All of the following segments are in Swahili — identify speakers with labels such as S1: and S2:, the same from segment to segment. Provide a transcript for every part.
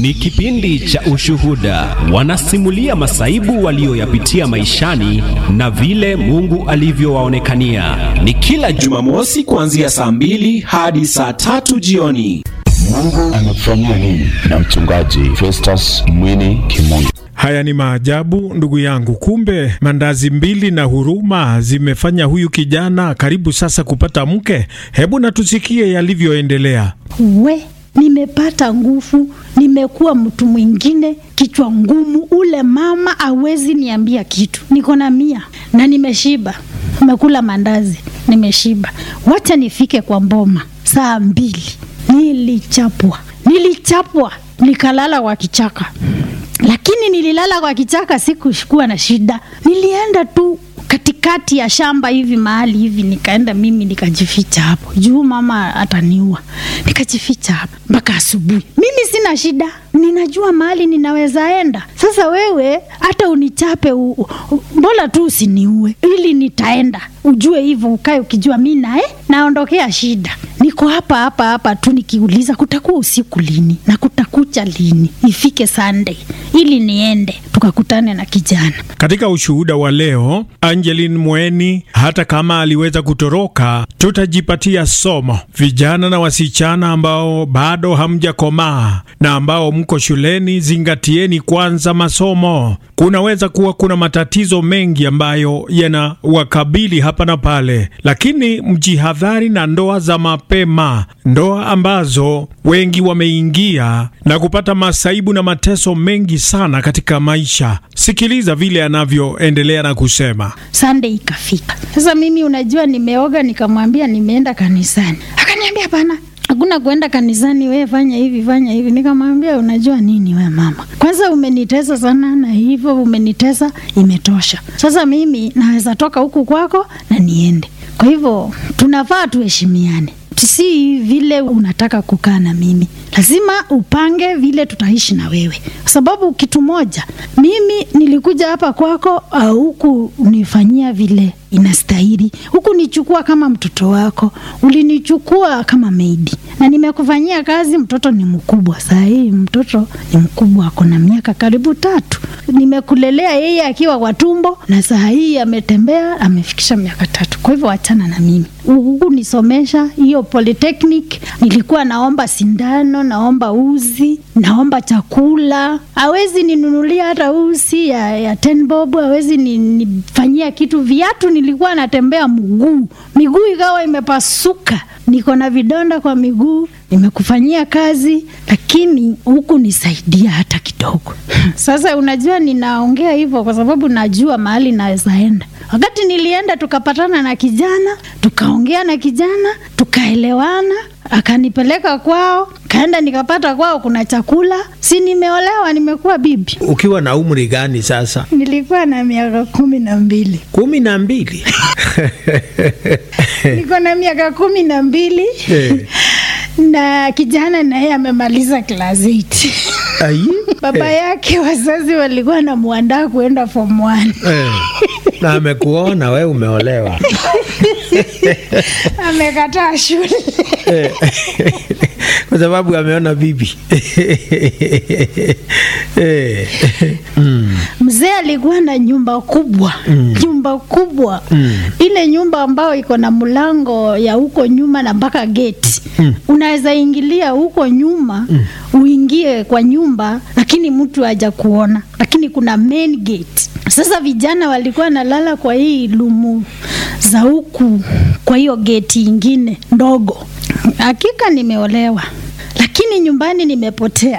S1: Ni kipindi cha ushuhuda, wanasimulia masaibu walioyapitia maishani na vile Mungu alivyowaonekania. Ni kila
S2: Jumamosi kuanzia saa mbili hadi saa tatu jioni.
S3: Mungu anakufanyia nini? Na mchungaji Festus Mwini Kimungu.
S4: Haya ni maajabu ndugu yangu. Kumbe mandazi mbili na huruma zimefanya huyu kijana karibu sasa kupata mke. Hebu na tusikie yalivyoendelea.
S5: We, nimepata nguvu, nimekuwa mtu mwingine, kichwa ngumu. Ule mama awezi niambia kitu. Niko na mia na nimeshiba, nimekula mandazi, nimeshiba. Wacha nifike kwa mboma saa mbili. Nilichapwa, nilichapwa, nikalala kwa kichaka lakini nililala kwa kichaka, sikuwa na shida. Nilienda tu katikati ya shamba hivi mahali hivi, nikaenda mimi nikajificha hapo juu mama ataniua. Nikajificha hapo mpaka asubuhi. Mimi sina shida, ninajua mahali ninaweza enda. Sasa wewe hata unichape, mbona tu usiniue, ili nitaenda ujue hivyo, ukae ukijua mi nae naondokea shida. Niko hapa hapa hapa tu nikiuliza kutakuwa usiku lini na kutakucha lini, ifike Sunday ili niende tukakutane na kijana.
S4: Katika ushuhuda wa leo, Angeline Mweni, hata kama aliweza kutoroka, tutajipatia somo. Vijana na wasichana ambao bado hamjakomaa na ambao mko shuleni, zingatieni kwanza masomo. Kunaweza kuwa kuna matatizo mengi ambayo yanawakabili hapa na pale, lakini mjihadhari na ndoa za mapema, ndoa ambazo wengi wameingia na kupata masaibu na mateso mengi sana katika maisha. Sikiliza vile anavyoendelea na kusema.
S5: Sunday ikafika. Sasa mimi unajua, nimeoga nikamwambia nimeenda kanisani, akaniambia hapana hakuna kuenda kanisani, we fanya hivi fanya hivi. Nikamwambia unajua nini, we mama, kwanza umenitesa sana na hivyo umenitesa, imetosha. Sasa mimi naweza toka huku kwako na niende. Kwa hivyo tunafaa tuheshimiane, si vile unataka kukaa na mimi, lazima upange vile tutaishi na wewe, kwa sababu kitu moja, mimi nilikuja hapa kwako huku unifanyia vile inastahili, huku nichukua kama mtoto wako, ulinichukua kama maidi na nimekufanyia kazi. Mtoto ni mkubwa saa hii, mtoto ni mkubwa, ako na miaka karibu tatu. Nimekulelea yeye akiwa kwa tumbo, na saa hii ametembea, amefikisha miaka tatu. Kwa hivyo wachana na mimi, huku nisomesha hiyo polytechnic, nilikuwa naomba sindano, naomba uzi, naomba chakula, hawezi ninunulia hata uzi ya, ya ten bob, hawezi nifanyia kitu. Viatu nilikuwa natembea mguu, miguu ikawa imepasuka niko na vidonda kwa miguu, nimekufanyia kazi lakini huku nisaidia hata kidogo. Sasa unajua, ninaongea hivyo kwa sababu najua mahali naweza enda. Wakati nilienda tukapatana na kijana, tukaongea na kijana, tukaelewana, akanipeleka kwao, kaenda nikapata kwao kuna chakula, si nimeolewa, nimekuwa bibi.
S6: Ukiwa na umri gani sasa?
S5: Nilikuwa na miaka kumi na mbili.
S6: kumi na mbili?
S5: niko na miaka kumi na mbili na kijana naye amemaliza class 8.
S6: Ai,
S5: Baba yake wazazi walikuwa na mwandaa kuenda form 1.
S6: eh, na amekuona we umeolewa
S5: Amekataa shule.
S6: Eh, kwa sababu ameona bibi Eh, mm,
S5: Mzee alikuwa na nyumba kubwa nyumba kubwa ile nyumba ambayo iko na mlango ya huko nyuma na mpaka geti unaweza ingilia huko nyuma uingie kwa nyumba, lakini mtu haja kuona, lakini kuna main gate. Sasa vijana walikuwa nalala kwa hii lumu za huku, kwa hiyo geti ingine ndogo. Hakika nimeolewa lakini nyumbani nimepotea.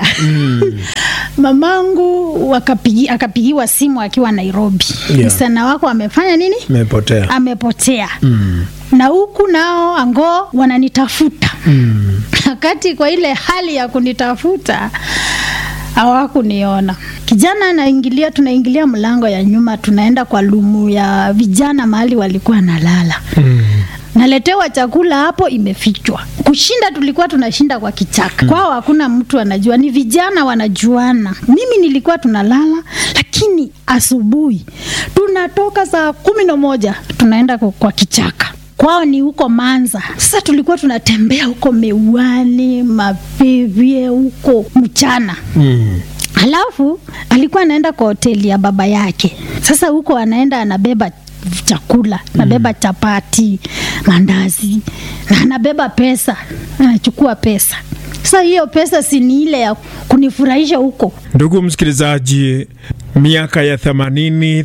S5: Mamangu wakapigi, akapigiwa simu akiwa Nairobi,
S6: Yeah.
S5: msichana wako amefanya nini?
S6: mepotea
S5: Amepotea. Na huku nao ango wananitafuta wakati kwa ile hali ya kunitafuta hawakuniona. Kijana anaingilia, tunaingilia mlango ya nyuma, tunaenda kwa lumu ya vijana mahali walikuwa nalala naletewa chakula hapo, imefichwa. Kushinda tulikuwa tunashinda kwa kichaka, kwao hakuna mtu anajua, ni vijana wanajuana. Mimi nilikuwa tunalala, lakini asubuhi tunatoka saa kumi na moja tunaenda kwa kwa kichaka kwao ni huko Manza. Sasa tulikuwa tunatembea huko Meuani, Mapivye huko mchana
S6: Mm.
S5: Alafu alikuwa anaenda kwa hoteli ya baba yake. Sasa huko anaenda anabeba chakula, anabeba chapati, mandazi na anabeba pesa, anachukua pesa. Sasa hiyo pesa si ni ile ya kunifurahisha huko.
S4: Ndugu msikilizaji, miaka ya 80,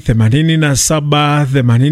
S4: 87,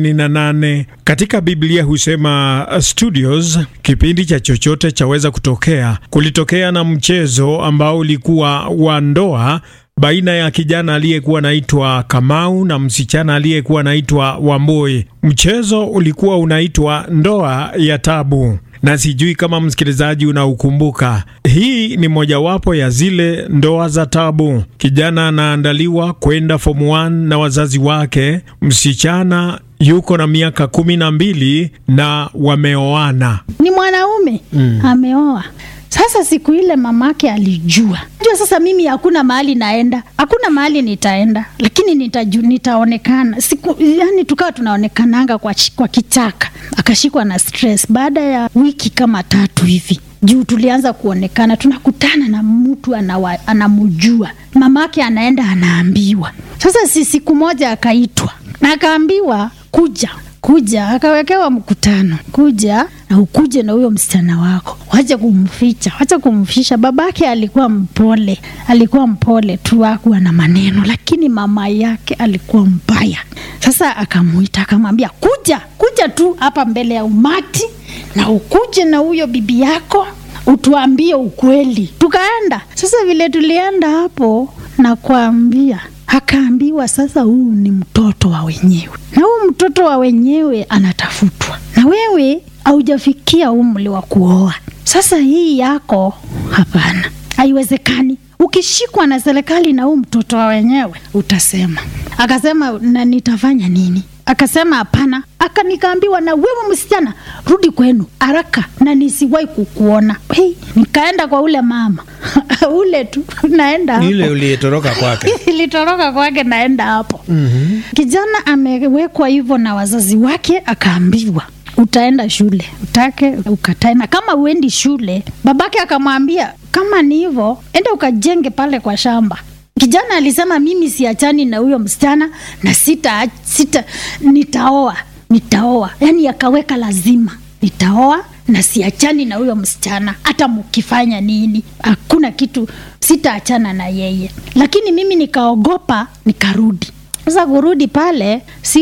S4: 88 katika Biblia husema uh, studios, kipindi cha chochote chaweza kutokea. Kulitokea na mchezo ambao ulikuwa wa ndoa baina ya kijana aliyekuwa anaitwa Kamau na msichana aliyekuwa anaitwa Wamboi. Mchezo ulikuwa unaitwa ndoa ya tabu na sijui kama msikilizaji unaukumbuka. Hii ni mojawapo ya zile ndoa za tabu. Kijana anaandaliwa kwenda form 1 na wazazi wake, msichana yuko na miaka kumi na mbili na wameoana.
S5: Ni mwanaume ameoa. Sasa siku ile mamake alijua jua, sasa mimi hakuna mahali naenda, hakuna mahali nitaenda, lakini nitaju, nitaonekana siku, yani tukawa tunaonekananga kwa, chi- kwa kichaka. Akashikwa na stress baada ya wiki kama tatu hivi juu tulianza kuonekana, tunakutana na mtu anawa- anamjua mamake, anaenda anaambiwa. Sasa si siku moja akaitwa na akaambiwa kuja kuja akawekewa mkutano, kuja na ukuje na huyo msichana wako, wacha kumficha, wacha kumfisha. Babake alikuwa mpole, alikuwa mpole tu, hakuwa na maneno, lakini mama yake alikuwa mbaya. Sasa akamuita akamwambia, kuja kuja tu hapa mbele ya umati na ukuje na huyo bibi yako utuambie ukweli. Tukaenda sasa, vile tulienda hapo na kuambia akaambiwa sasa, huu ni mtoto wa wenyewe, na huu mtoto wa wenyewe anatafutwa, na wewe haujafikia umri wa kuoa. Sasa hii yako, hapana, haiwezekani. Ukishikwa na serikali na huu mtoto wa wenyewe utasema. Akasema, na nitafanya nini? Akasema hapana. Aka nikaambiwa na wewe msichana, rudi kwenu haraka na nisiwahi kukuona. Hey, nikaenda kwa ule mama ule tu naenda hapo.
S6: Ile uliyetoroka kwake.
S5: ilitoroka kwake naenda hapo. Kijana amewekwa hivyo na wazazi wake, akaambiwa utaenda shule, utake ukatae, na kama uendi shule, babake akamwambia kama ni hivyo, enda ukajenge pale kwa shamba. Kijana alisema mimi siachani na huyo msichana na sita, sita nitaoa, nitaoa. Yani akaweka lazima nitaoa na siachani na huyo msichana, hata mkifanya nini, hakuna kitu, sitaachana na yeye. Lakini mimi nikaogopa, nikarudi. Sasa kurudi pale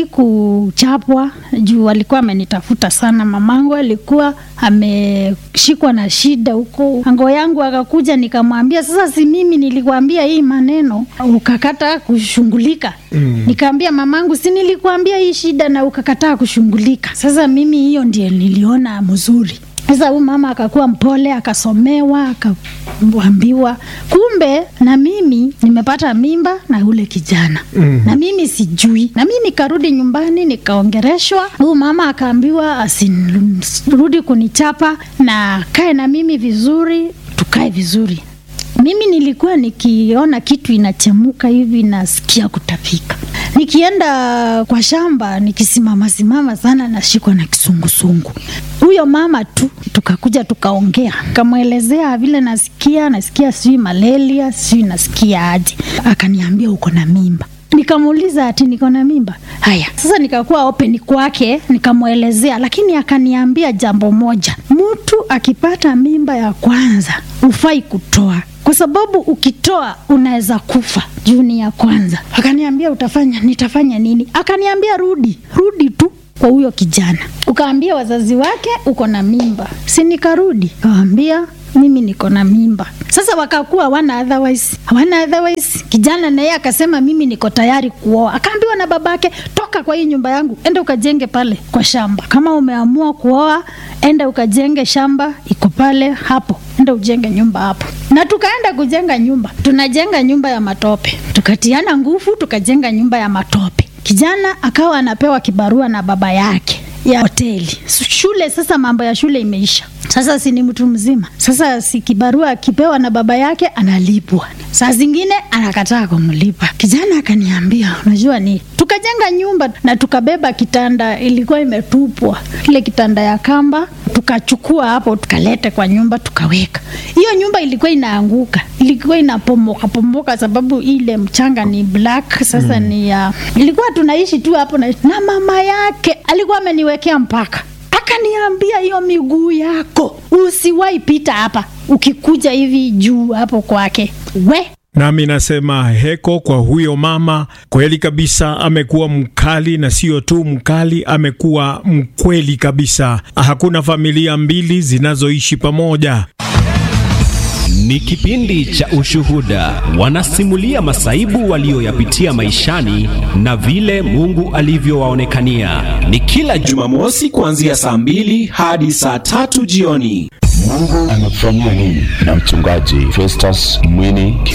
S5: sikuchapwa juu alikuwa amenitafuta sana. Mamangu alikuwa ameshikwa na shida huko, ango yangu akakuja, nikamwambia sasa, si mimi nilikwambia hii maneno ukakata kushughulika? Mm. Nikaambia mamangu, si nilikwambia hii shida na ukakataa kushughulika? Sasa mimi hiyo ndio niliona mzuri. Sasa huyu mama akakuwa mpole, akasomewa, akaambiwa kumbe na mimi nimepata mimba na ule kijana mm. na mimi sijui, na mimi nikarudi nyumbani nikaongereshwa. Huyu mama akaambiwa asirudi kunichapa na kae na mimi vizuri, tukae vizuri. Mimi nilikuwa nikiona kitu inachemuka hivi nasikia kutapika. Nikienda kwa shamba nikisimama simama sana nashikwa na kisungusungu. Huyo mama tu tukakuja tukaongea, kamwelezea vile nasikia, nasikia sijui malaria, sijui nasikia aje. Akaniambia uko na mimba. Nikamuuliza ati niko na mimba. Haya, sasa nikakuwa open kwake, nikamwelezea, lakini akaniambia jambo moja, mtu akipata mimba ya kwanza hufai kutoa kwa sababu ukitoa unaweza kufa juu ni ya kwanza. Akaniambia utafanya, nitafanya nini? Akaniambia rudi, rudi tu kwa huyo kijana, ukaambia wazazi wake uko na mimba. Si nikarudi kawaambia mimi niko na mimba. Sasa wakakuwa hawana otherwise, hawana otherwise. Kijana naye akasema mimi niko tayari kuoa. Akaambiwa na babake, toka kwa hii nyumba yangu, enda ukajenge pale kwa shamba. Kama umeamua kuoa, enda ukajenge shamba iko pale hapo, enda ujenge nyumba hapo. Na tukaenda kujenga nyumba, tunajenga nyumba ya matope, tukatiana nguvu, tukajenga nyumba ya matope. Kijana akawa anapewa kibarua na baba yake ya hoteli shule. Sasa mambo ya shule imeisha, Sasa si ni mtu mzima, sasa si kibarua akipewa na baba yake analipwa, saa zingine anakataa kumlipa. Kijana akaniambia, unajua ni tukajenga nyumba na tukabeba kitanda, ilikuwa imetupwa ile kitanda ya kamba, tukachukua hapo tukalete kwa nyumba tukaweka. Hiyo nyumba ilikuwa inaanguka, ilikuwa inapomoka pomoka, sababu ile mchanga ni black. Sasa mm. ni ya ilikuwa tunaishi tu hapo na, na mama yake alikuwa ameniwekea mpaka akaniambia hiyo miguu yako usiwahi pita hapa ukikuja hivi juu hapo kwake we
S4: Nami nasema heko kwa huyo mama. Kweli kabisa, amekuwa mkali, na sio tu mkali, amekuwa mkweli kabisa. Hakuna familia mbili zinazoishi pamoja.
S1: Ni kipindi cha Ushuhuda, wanasimulia masaibu walioyapitia maishani na vile Mungu alivyowaonekania. Ni kila
S2: Jumamosi kuanzia saa mbili hadi saa tatu jioni.
S3: Mungu anakufanyia nini? Na mchungaji Festus Mwini